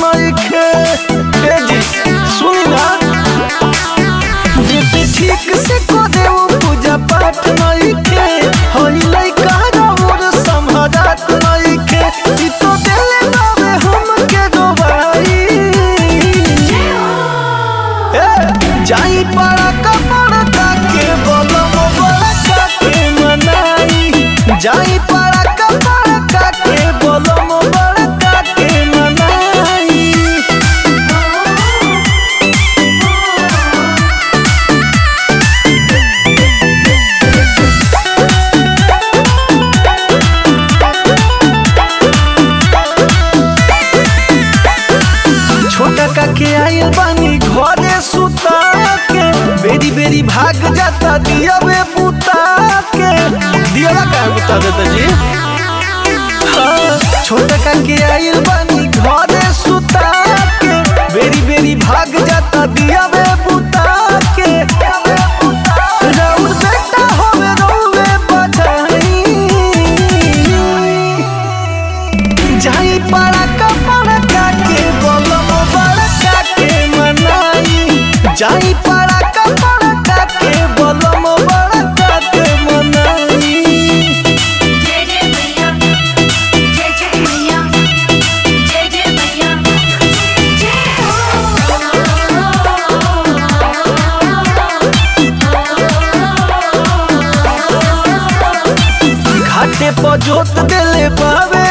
नइखे ए जी सुनी ना बेटी ठीक से को देव पूजा पाठ नइखे होई लइका रउर संभरात नइखे ई तो देले बावे हमके डोबाई ए जाई पड़ा कपड़ा के बलम बड़ा के मनाई जाई पड़ा कपड़ा के बलम बड़ा के मनाई छोटा काके आयल बानी घरे सुता के बेरी बेरी भाग जाता दिया बे बुता के दिया का बुता देता जी हाँ, छोटा काके आयल बानी घरे सुता के बेरी बेरी भाग जाता दिया बे बुता के राउर बेटा होवे रोवे बधाई जाई पड़ा कपड़ा के बलम बड़का के मनाई जाई पड़ा कपड़ा के बलम बड़का के मनाई जय जय मैया जय जय मैया जय जय मैया घाटे पर जोत देले बावे